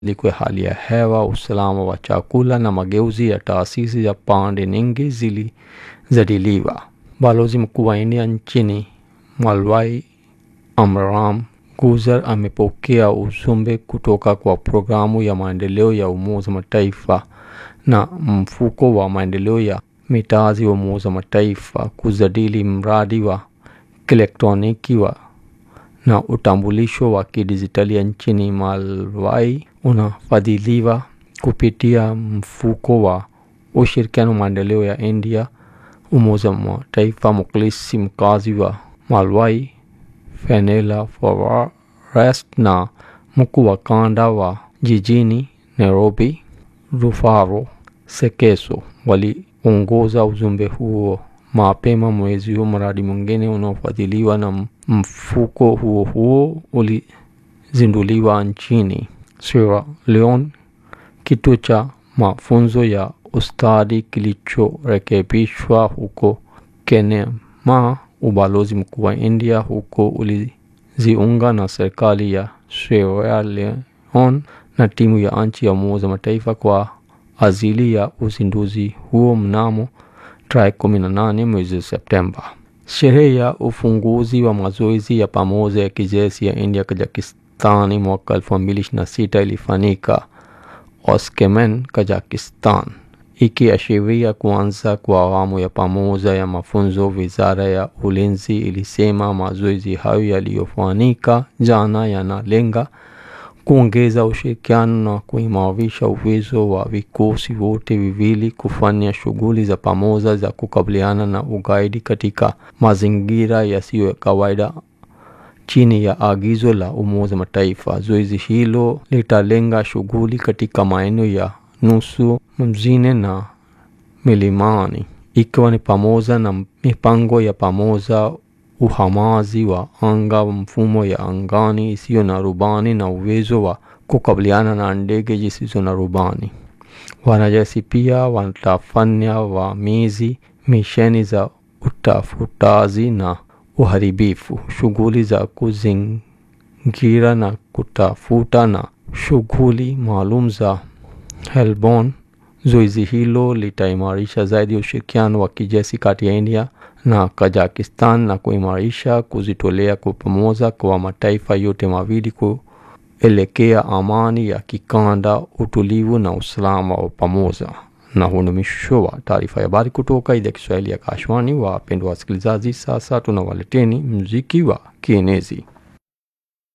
mabadiliko ya hali ya hewa, usalama wa chakula na mageuzi ya taasisi ya pande nyingi zilijadiliwa. Balozi mkuu wa India nchini Malawi Amram Guzer amepokea ujumbe kutoka kwa programu ya maendeleo ya Umoja wa Mataifa na mfuko wa maendeleo ya mitaji wa Umoja wa Mataifa kujadili mradi wa kielektroniki wa na utambulisho wa kidijitali nchini Malawi unafadhiliwa kupitia mfuko wa ushirikiano maendeleo ya India, Umoja wa Mataifa. Mukilisi mkazi wa Malawi Fenela Forest na mkuu wa kanda wa jijini Nairobi Rufaro Sekeso waliongoza ujumbe huo mapema mwezi huu. Mradi mwingine unaofadhiliwa na mfuko huo huo ulizinduliwa nchini Sierra Leone, kituo cha mafunzo ya ustadi kilichorekebishwa huko Kenema. Ubalozi mkuu wa India huko uliziunga na serikali ya Sierra Leone na timu ya nchi ya Umoja wa Mataifa kwa ajili ya uzinduzi huo mnamo tarehe 18 mwezi Septemba. Sherehe ya ufunguzi wa mazoezi ya pamoja ya kijeshi ya India Kazakhstani mwaka 2026 ilifanyika Oshkemen, Kazakhstan, ikiashiria kuanza kwa awamu ya pamoja ya mafunzo. Wizara ya Ulinzi ilisema mazoezi hayo yaliyofanyika jana yanalenga kuongeza ushirikiano na kuimarisha uwezo wa vikosi vyote viwili kufanya shughuli za pamoja za kukabiliana na ugaidi katika mazingira yasiyo ya kawaida chini ya agizo la Umoja Mataifa. Zoezi hilo litalenga shughuli katika maeneo ya nusu mjini na milimani, ikiwa ni pamoja na mipango ya pamoja uhamaji wa anga, mfumo ya angani isiyo na rubani na uwezo wa kukabiliana na ndege zisizo na rubani. Wanajeshi pia watafanya wamizi, misheni za utafutaji na uharibifu, shughuli za kuzingira na kutafuta na shughuli maalum za Helbon. Zoezi hilo litaimarisha zaidi ushirikiano wa kijeshi kati ya India na Kazakhstan na kuimarisha kujitolea kwa pamoja kwa mataifa yote mawili kuelekea amani ya kikanda, utulivu na usalama wa pamoja. Na huu ni mwisho wa taarifa ya habari kutoka idhaa ya Kiswahili ya Kashwani. Wapendwa wasikilizaji, sasa tunawaleteni muziki wa kienezi.